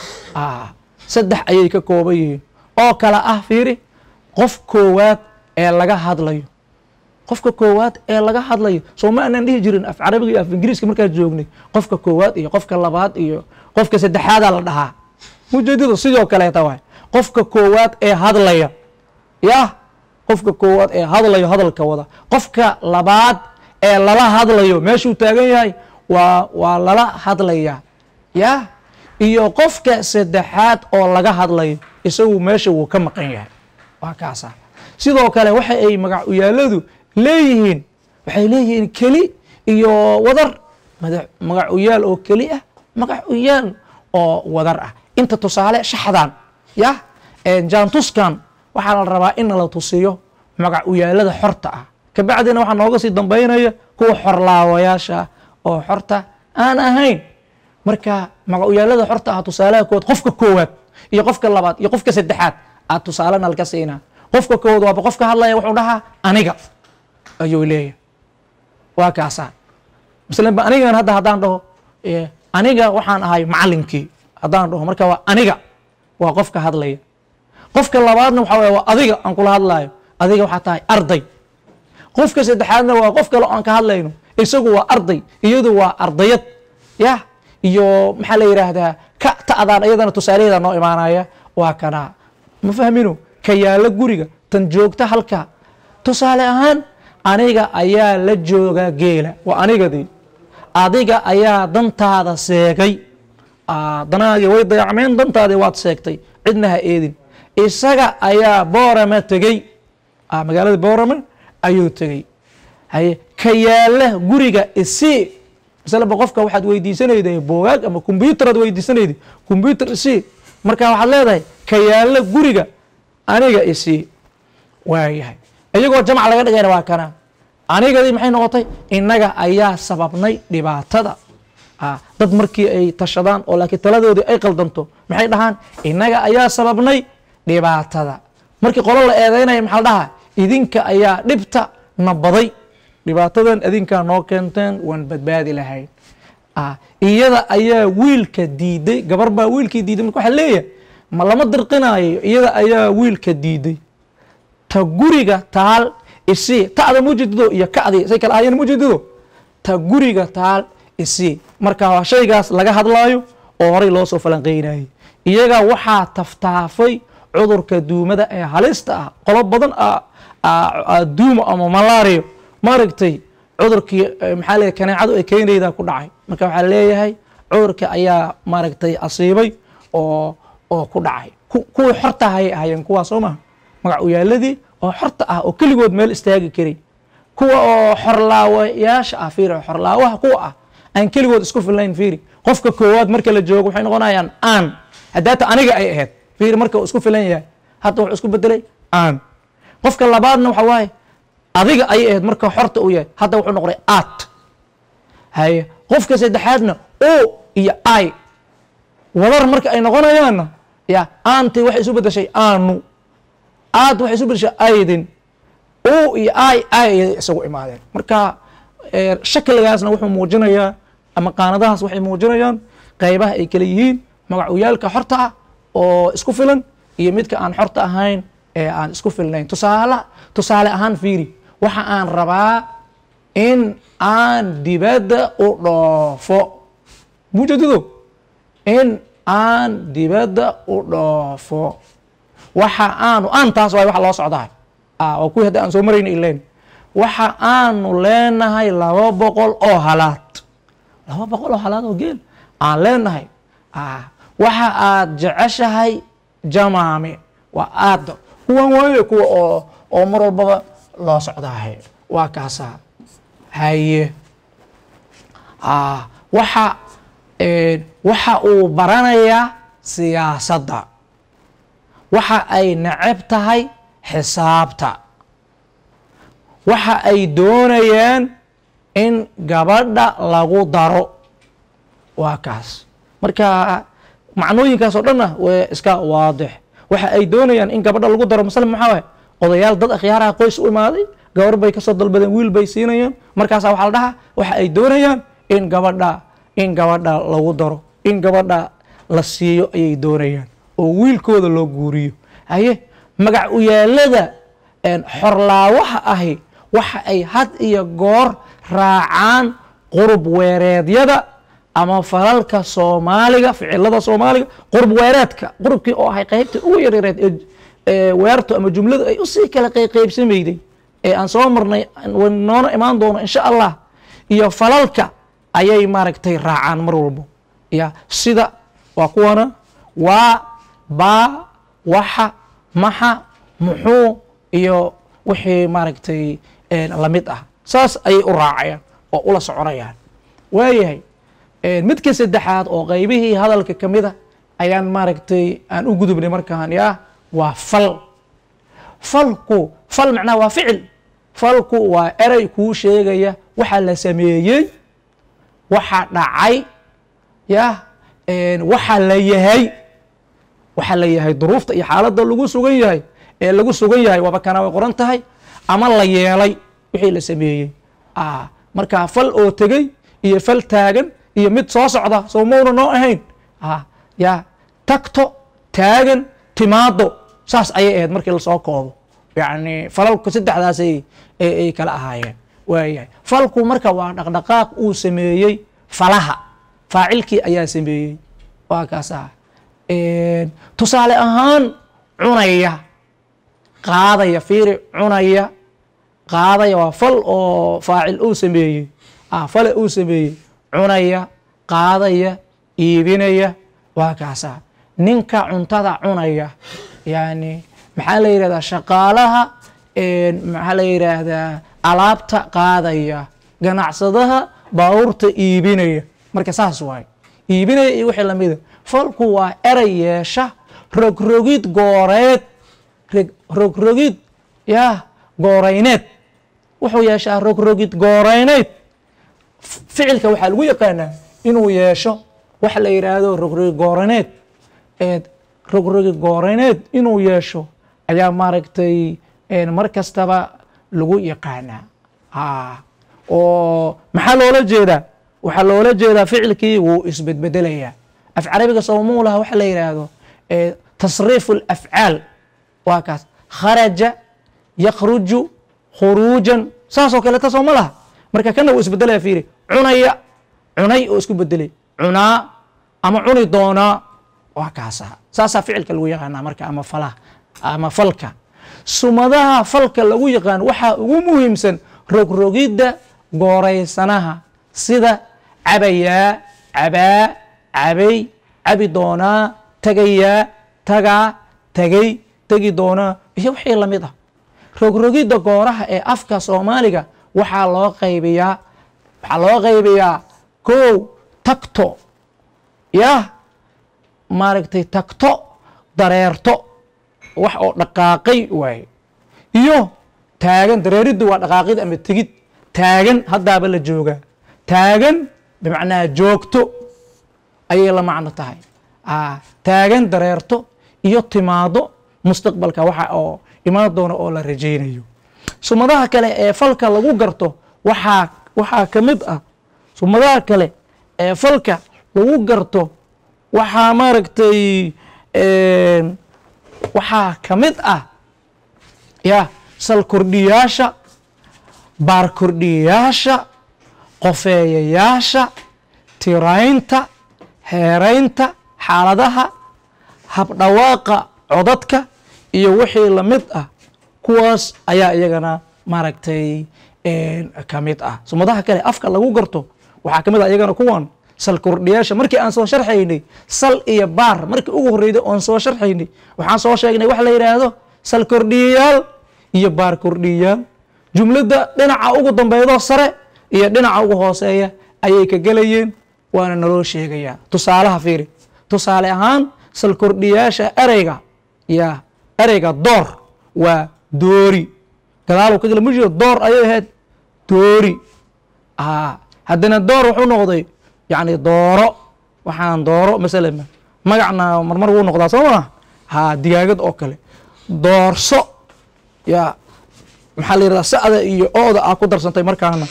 saddex ayay ka kooban yihiin oo kale ah fiiri qof koowaad ee laga hadlayo qofka koowaad ee laga hadlayo soo ma aanan dhihi jirin af carabiga iyo af ingiriiska markaa joognay qofka koowaad iyo qofka labaad iyo qofka saddexaadaa la dhahaa ujeedadu sidoo kaleeta waay qofka koowaad ee hadlaya yah qofka koowaad ee hadlayo hadalka wada qofka labaad ee lala hadlayo meeshuu taagan yahay waa waa lala hadlaya yah iyo qofka saddexaad oo laga hadlayo isagu meesha wuu ka maqan yahay waa kaasa sidoo kale waxa ay magac uyaaladu leeyihiin waxay leeyihiin keli iyo wadar magac uyaal oo keli ah magac uyaal oo wadar ah inta tusaale shaxdan yah jaantuskan waxaa la rabaa in la tusiyo magac uyaalada xorta ah kabacdina waxaa nooga sii dambaynaya kuwa xorlaawayaasha oo xorta aan ahayn marka magac uyaalada xorta ah tusaalaha kood qofka koowaad iyo qofka labaad iyo qofka saddexaad aad tusaale nalka siinaa qofka kood waaba qofka hadlaya wuxuu dhahaa aniga ayuu leeyahay waa kaasaa masalanba anigan hadda haddaan dhaho aniga waxaan ahay macalinkii haddaan dhaho marka waa aniga waa qofka hadlaya qofka labaadna waxaa waya waa adiga aan kula hadlaayo adiga waxaa tahay arday qofka saddexaadna waa qof kale oo aan ka hadlayno isagu waa arday iyadu waa ardayad ya iyo maxaa la yidhaahdaa ka ta'daan iyadana tusaalaheeda noo imaanaya waa kanaa ma fahmino ka yaalla guriga tan joogta halka tusaale ahaan aniga ayaa la jooga geela waa anigadii adiga ayaa dantaada seegay danaagii way dayacmeen dantaadii waad seegtay cidna ha eedin isaga ayaa boorama tegey magaalada boorama ayuu tegey haye ka yaalla guriga isii masalaba qofka waxaad weydiisanayday boogaag ama combyutar aad weydiisanayday combyutar isii marka waxaad leedahay ka yaalla guriga aniga isii waayahay iyagoo jamc laga dhigayna waa kana anigadii maxay noqotay innaga ayaa sababnay dhibaatada dad markii ay tashadaan oo laakiin taladoodii ay qaldanto maxay dhahaan innaga ayaa sababnay dhibaatada markii qolo la eedeynaya maxaa la dhahaa idinka ayaa dhibta na baday dhibaatadan idinkaa noo keenteen waan badbaadi lahayn iyada ayaa wiilka diiday gabar baa wiilkii diiday marka waxaa leeyahay ma lama dirqinaayo iyada ayaa wiilka diiday ta guriga taal isii ta'da mujidido iyo ka'dii say kala ahayeen mujidido ta guriga taal isii marka waa shaygaas laga hadlaayo oo horay loo soo falanqeynayay iyaga waxaa taftaafay cudurka duumada ee halista ah qolo badan duumo ama malario maaragtay cudurkii maxaa leeyahay kaneecadu ay keenaydaa ku dhacay marka waxaa leeyahay cudurka ayaa maaragtay asiibay oo oo ku dhacay kuwii xorta hayay ahayeen kuwaa soo maha magac uyaaladii oo xorta ah oo keligood meel istaagi karay kuwa oo xorlaawayaasha ah fiiri xorlaawaha kuwa ah aan keligood isku fillayn fiiri qofka koowaad marka la joogo waxay noqonayaan aan haddaata aniga ay ahayd fiiri marka uu isku filan yahay hadda wuxuu isku bedelay aan qofka labaadna waxa waaye adiga ayay ahayd marka xorta uu yahay hadda wuxuu noqday aat haye qofka saddexaadna o iyo i wadar marka ay noqonayaanna ya aanti waxay isu bedeshay aanu aad waxay isu bedeshay aydin o iyo i ay isagu imaadeen marka shakligaasna wuxuu muujinayaa ama qaanadahaas waxay muujinayaan qaybaha ay kala yihiin magacuyaalka xorta ah oo isku filan iyo midka aan xorta ahayn ee aan isku filnayn tusaale tusaale ahaan fiiri waxa aan rabaa in aan dibadda u dhoofo mujadido in aan dibadda u dhoofo waxa aanu aan taas waay waxa loo socdahay waa kuwii hadda aan soo marayna ilen waxa aanu leenahay laba boqol oo halaad laba boqol oo halaad oo geel aan leenahay waxa aad jeceshahay jamaame waa aada kuwan waaye kuwa oo oo mar walbaba loo socdahay waa kaasaa haye waxa waxa uu baranayaa siyaasadda waxa ay neceb tahay xisaabta waxa ay doonayaan in gabadha lagu daro waa kaas marka macnooyinkaas oo dhanna way iska waadix waxa ay doonayaan in gabadha lagu daro masale maxaa waay odayaal dad akhyaaraha qoys u imaaday gabar bay kasoo dalbadeen wiil bay siinayaan markaasa waxaa la dhahaa waxa ay doonayaan in gabadha in gabadha lagu daro in gabadha la siiyo ayay doonayaan oo wiilkooda loo guuriyo haye magac uyaalada xorlaawaha ahi waxa ay had iyo goor raacaan qurub weereedyada ama falalka soomaaliga ficilada soomaaliga qurub weereedka qurubkii oo ahay qaybta ugu yaryareed ee weerto ama jumladu ay usii kala qayqaybsamayday ee aan soo marnay noona imaan doono insha allah iyo falalka ayay maaragtay raacaan mar walbo ya sida waa kuwana waa baa waxa maxa muxuu iyo wixii maaragtay lamid ah saas ayay u raacayaan oo ula soconayaan waayahay midka saddexaad oo qaybihii hadalka ka mid a ayaan maaragtay aan u gudubnay markaan ya waa fal falku fal macnaha waa ficil falku waa erey kuu sheegaya waxa la sameeyey waxa dhacay ya waxa la yahay waxaa la yahay duruufta iyo xaaladda lagu sugan yahay ee lagu sugan yahay waaba kana way qoran tahay ama la yeelay wixii la sameeyey markaa fal oo tegey iyo fal taagan iyo mid soo socda soo mauna noo ahayn ya tagto taagan timaado saas ayay ahayd markii lasoo koobo yacni falalku saddexdaas ay kala ahaayeen waayahay falku marka waa dhaqdhaqaaq uu sameeyey falaha faacilkii ayaa sameeyey waa kaasa tusaale ahaan cunaya qaadaya fiiri cunaya qaadaya waa fal oo faacil uu sameeyey fale uu sameeyey cunaya qaadaya iibinaya waa kaasa ninka cuntada cunaya yani maxaa la yidhahdaa shaqaalaha maxaa la yidhaahdaa alaabta qaadaya ganacsadaha baabuurta iibinaya marka saas waaye iibinaya iyo wixii lamida falku waa erey yeesha rogrogid gooreed rogrogid ya goorayneed wuxuu yeeshaa rogrogid goorayneyd ficilka waxaa lagu yaqaanaa inuu yeesho waxa la yidhaahdo rogrogid goorayneed rogrogid goorayneed inuu yeesho ayaa maaragtay mar kastaba lagu yaqaanaa oo maxaa loola jeedaa waxaa loola jeedaa ficilkii wuu isbedbedelayaa af carabiga sawmuulaha waxa la yidhaahdo tasriifu alafcaal waa kaas kharaja yakhruju khuruujan saasoo kaleeta soo ma laha marka kana wuu isbedelaya fiiri cunaya cunay oo isku bedelay cunaa ama cuni doonaa waa kaasa saasaa ficilka lagu yaqaanaa marka ama falaha ama falka sumadaha falka lagu yaqaan waxaa ugu muhiimsan rogrogidda gooraysanaha sida cabayaa cabaa cabay cabi doonaa tagayaa tagaa tagay tegi doonaa iyo wixii lamid ah rogrogidda gooraha ee afka soomaaliga waxaa loo qaybiyaa waxaa loo qaybiyaa kow tagto yah maaragtay tagto dareerto wax oo dhaqaaqay waaye iyo taagan dareeriddu waa dhaqaaqid ama tegid taagan haddaaba la joogaa taagan bimacnaa joogto ayay la macno tahay taagan dareerto iyo timaado mustaqbalka waxa oo imaan doona oo la rajaynayo sumadaha kale ee falka lagu garto waxaa waxaa ka mid ah sumadaha kale ee falka lagu garto waxaa maaragtay waxaa ka mid ah ya sal kordhiyaasha baar kordhiyayaasha qofeeyayaasha tiraynta heeraynta xaaladaha habdhawaaqa codadka iyo wixii lamid ah kuwaas ayaa iyagana maaragtay ka mid ah sumadaha kale afka lagu garto waxaa ka mid ah iyagana kuwan sal kordhiyaasha markii aan soo sharxaynay sal iyo baar markii ugu horreyday oon soo sharxaynay waxaan soo sheegnay wax la yidhaahdo sal kordhiyayaal iyo baar kordhiyayaal jumladda dhinaca ugu dambeydoo sare iyo dhinaca ugu hooseeya ayay ka gelayeen waana naloo sheegayaa tusaalaha fiiri tusaale ahaan sal kordhiyaasha ereyga ya ereyga door waa doori gadaal ka gala mujido door ayay ahayd doori haddana door wuxuu noqday yacni dooro waxaan dooro masalan magacna marmar wuu noqdaa soo maa ha digaagad oo kale doorso ya maxaa la yidhahdaa sa'da iyo ooda aa ku darsantay markaana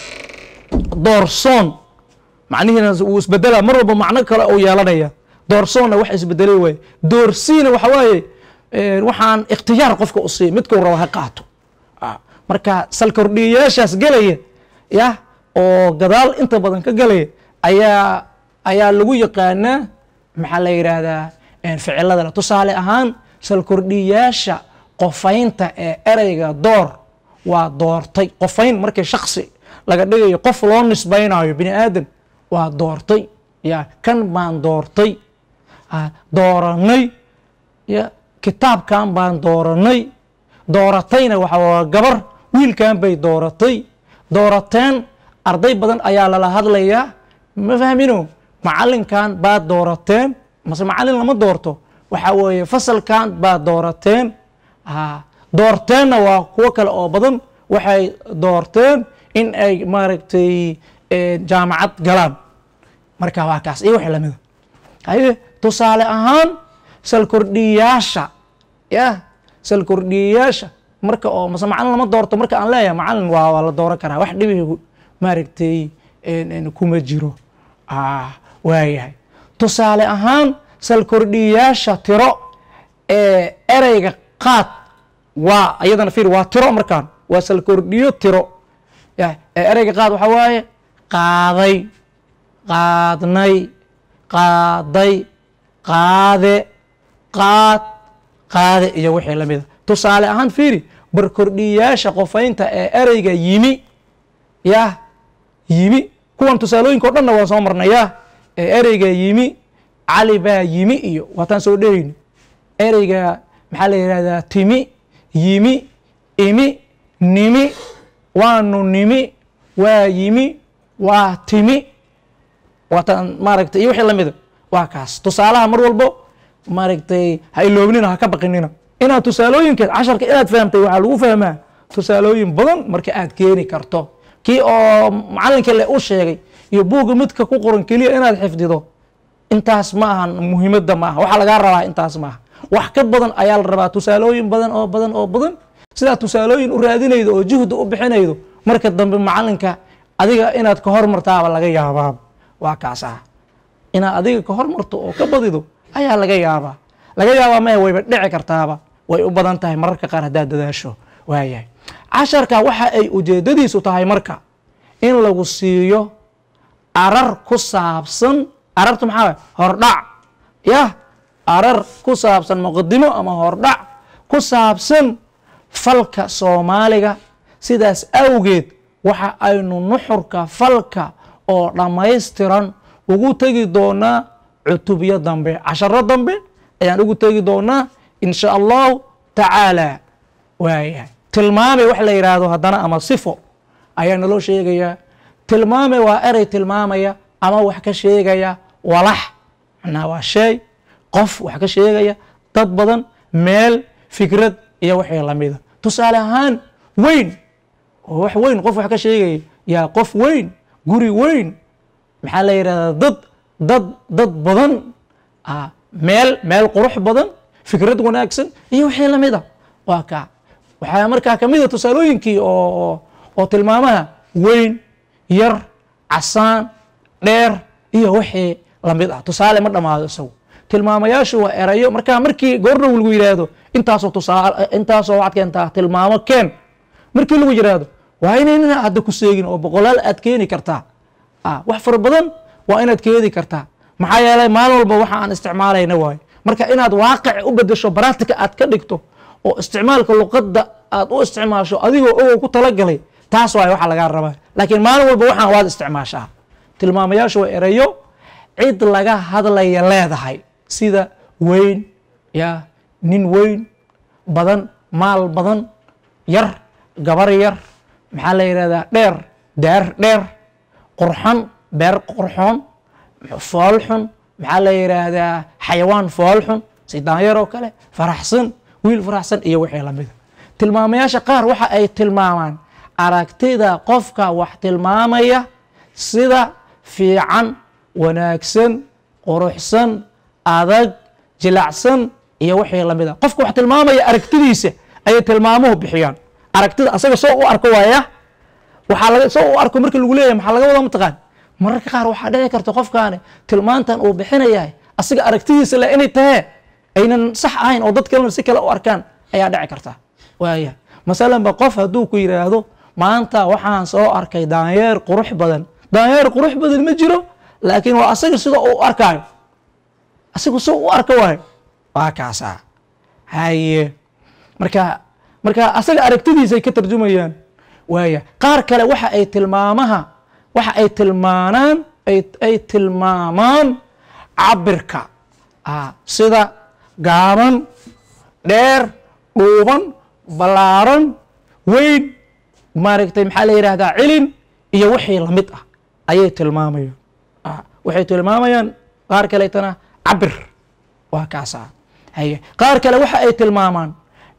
doorsoon macnihiina wuu isbedelaa mar walba macno kale uu yeelanaya doorsoonna wax isbedelay waaye doorsiina waxa waaye waxaan ikhtiyaar qofka u siiya midkuu rabo ha qaato marka salkordhiyayaashaas gelaya yah oo gadaal inta badan ka gelaya ayaa ayaa lagu yaqaanaa maxaa la yidhaahdaa ficilada tusaale ahaan salkordhiyaasha qofaynta ee ereyga door waa doortay qofayn markii shaksi laga dhigayo qof loo nisbaynayo bini aadan waa doortay ya kan baan doortay dooranay ya kitaabkan baan dooranay dooratayna waxa waa gabar wiilkan bay dooratay doorateen arday badan ayaa lala hadlayaa ma fahmino macalinkan baad doorateen mase macalin lama doorto waxaa weeye fasalkan baad doorateen doorteenna waa kuwo kale oo badan waxay doorteen in ay maaragtay jaamacad galaan marka waa kaas iyo wixii lamida haye tusaale ahaan salkordhiyaasha ya salkordhiyayaasha marka oo mase macalin lama doorto marka aan leeyahay macalin waa waa la dooran karaa wax dhibigu maaragtay kuma jiro waayahay tusaale ahaan salkordhiyayaasha tiro ee ereyga qaad waa iyadana fiir waa tiro markaan waa salkordhiyo tiro ee ereyga qaad waxaa waaye qaaday qaadnay qaaday qaade qaad qaade iyo wixii la mida tusaale ahaan fiiri barkordhiyayaasha qofaynta ee ereyga yimi yah yimi kuwan tusaalooyinka o dhanna waan soo marnay yah ee ereyga yimi cali baa yimi iyo waataan soo dhehayni ereyga maxaa la yidhahdaa timi yimi imi nimi waanu nimi waa yimi waa timi waataan maaragtay iyo wixii la mida waa kaas tusaalaha mar walbo maaragtay ha iloognina ha ka baqinina inaad tusaalooyinka casharka inaad fahamtay waxaa lagu fahmaa tusaalooyin badan marka aad keeni karto kii oo macalinka le u sheegay iyo buugga midka ku qoran keliya inaad xifdido intaas ma ahan muhiimadda ma aha waxaa lagaa rabaa intaas ma aha wax ka badan ayaa la rabaa tusaalooyin badan oo badan oo badan sidaad tusaalooyin u raadinaydo oo juhda u bixinaydo marka dambe macalinka adiga inaad ka hormartaaba laga yaabaa waa kaas ah inaad adiga ka hormarto oo ka badido ayaa laga yaabaa laga yaabaa maya wayba dhici kartaaba way u badan tahay mararka qaar haddaad dadaasho waayahay casharka waxa ay ujeedadiisu tahay marka in lagu siiyo arar ku saabsan arartu maxaa waay hordhac yah arar ku saabsan muqadimo ama hordhac ku saabsan falka soomaaliga sidaas awgeed waxa aynu nuxurka falka oo dhammaystiran ugu tegi doonaa cutubyo dambe casharo dambe ayaan ugu tegi doonaa in sha allahu tacaala waayahay tilmaame wax la yidhaahdo haddana ama sifo ayaa naloo sheegayaa tilmaame waa erey tilmaamaya ama wax ka sheegaya walax macnaha waa shay qof wax ka sheegaya dad badan meel fikrad iyo wixii lamida tusaale ahaan weyn oo wax weyn qof wax ka sheegaya yaa qof weyn guri weyn maxaa la yidhahdaa dad dad dad badan meel meel qurux badan fikrad wanaagsan iyo wixii lamid a waa kaa waxaa markaa kamid a tusaalooyinkii oo oo tilmaamaha weyn yar casaan dheer iyo wixii lamid ah tusaale ma dhammaado isagu tilmaamayaashu waa erayo markaa markii goordhow lagu yidhaahdo intaasoo tusaale intaasoo waxaad keentaa tilmaamo keen markii lagu yidhaahdo waa inaynana hadda ku seegin oo boqolaal aad keeni kartaa wax fara badan waa inaad keeni kartaa maxaa yeelay maalin walba waxa aan isticmaalayna waayo marka inaad waaqic u bedesho baraatika aad ka dhigto oo isticmaalka luqadda aad u isticmaasho adigoo ogow ku talagalay taas waay waxa lagaa rabaa laakiin maalin walba waxaan waad isticmaashaa tilmaamayaashu waa erayo cid laga hadlaya leedahay sida weyn ya nin weyn badan maal badan yar gabar yar maxaa la yidhahdaa dheer daar dheer qurxon beer qurxoon foolxun maxaa la yidhaahdaa xayawaan foolxun sidaanyar oo kale faraxsan wiil faraxsan iyo wixii lamida tilmaamayaasha qaar waxa ay tilmaamaan aragtida qofka wax tilmaamaya sida fiican wanaagsan quruxsan adag jilacsan iyo wixii lamida qofka wax tilmaamaya aragtidiisa ayay tilmaamuhu bixiyaan aragtida asaga soo u arko waaya waxaa laga soo u arko markii lagu leeyahay maxaa laga wadaa mataqaan mararka qaar waxaa dhici karta qofkaani tilmaantan uu bixinayahay asiga aragtidiisa le inay tahee aynan sax ahayn oo dad kalena si kale u arkaan ayaa dhici karta waaya masalanba qof hadduu ku yidhaahdo maanta waxaan soo arkay daanyeer qurux badan daanyeer qurux badan ma jiro laakiin waa asaga sida uu arkaayo asigu si u arka waayo waa kaasa haye marka marka asaga aragtidiisay ka tarjumayaan waaya qaar kale waxa ay tilmaamaha waxa ay tilmaanaan ay tilmaamaan cabirka sida gaaban dheer dhuuban ballaaran weyn maaragtay maxaa la yidhahdaa cilin iyo wixii lamid ah ayay tilmaamayaan waxay tilmaamayaan qaar kaleetana cabir waa kaasa haye qaar kale waxa ay tilmaamaan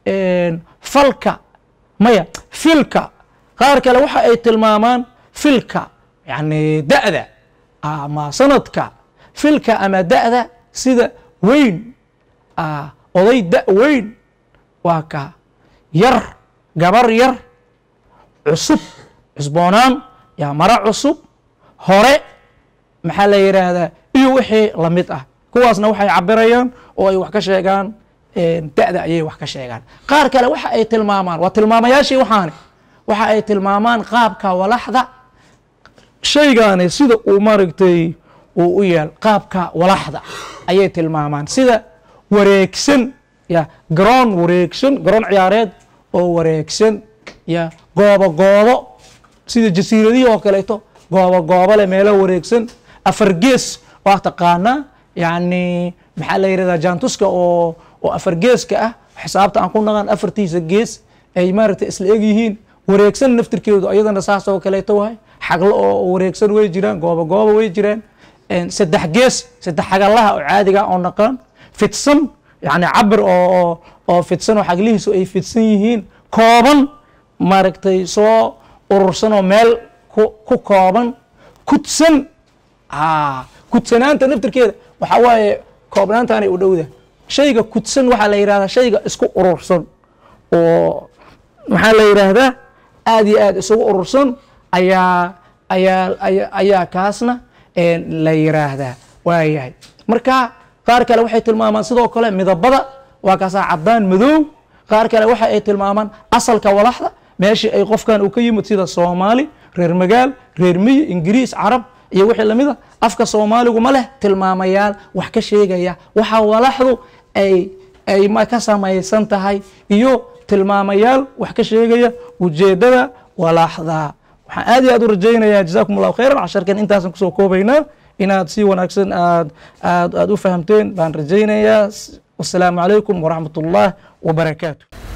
falka maya filka qaar kale waxa ay tilmaamaan filka yani da'da ama sanadka filka ama da'da sida weyn ah, oday da' weyn waa ka yar gabar yar cusub cusboonaan yaa maro cusub hore maxaa la yidhaahdaa iyo wixii lamid ah kuwaasna waxay cabirayaan oo ay wax ka sheegaan da'da ayay wax ka sheegaan qaar kale waxa ay tilmaamaan waa tilmaamayaashii waxaani waxa ay tilmaamaan qaabka walaxda shaygaani sida uu maaragtay uu u yaal qaabka walaxda ayay tilmaamaan sida wareegsan ya garoon wareegsan garoon ciyaareed oo wareegsan ya goobo goobo sida jasiiradihii oo kaleeto goobo goobo leh meelo wareegsan afar gees waa taqaanaa yacni maxaa la yidhahdaa jaantuska oo oo afar geeska ah xisaabta aan ku naqan afartiisa gees ay maaragtay isla eg yihiin wareegsan naftirkeedu ayadana saas oo kaleeto wahay xaglo oo wareegsan way jiraan goobo goobo way jiraan saddex gees saddex xagalaha oo caadiga oo naqaan fidsan yani cabir oo oo fidsan oo xaglihiisu ay fidsan yihiin kooban maaragtay soo urursan oo meel ku ku kooban kudsan kudsanaanta naftirkeeda waxaa waaye koobnaantaanay u dhowda shayga kudsan waxaa la yidhahdaa shayga isku urursan oo maxaa la yidhaahdaa aad iyo aad isugu urursan ayaa ayaa aya ayaa kaasna la yiraahdaa waayahay marka qaar kale waxay tilmaamaan sidoo kale midabada waa kaasaa cadaan madow qaar kale waxa ay tilmaamaan asalka walaxda meeshii ay qofkan uu ka yimid sida soomaali reer magaal reer miyi ingiriis carab iyo wixii lamid a afka soomaaligu ma leh tilmaamayaal wax ka sheegaya waxa walaxdu ay ay ma ka samaysan tahay iyo tilmaamayaal wax ka sheegaya ujeedada walaxda waxaan aad iyo aad u rajaynayaa jazakum allahu khayran casharkan intaasan kusoo koobaynaa inaad si wanaagsan aad aad aad u fahamteen baan rajaynayaa wasalaamu calaykum waraxmat ullah wabarakaatu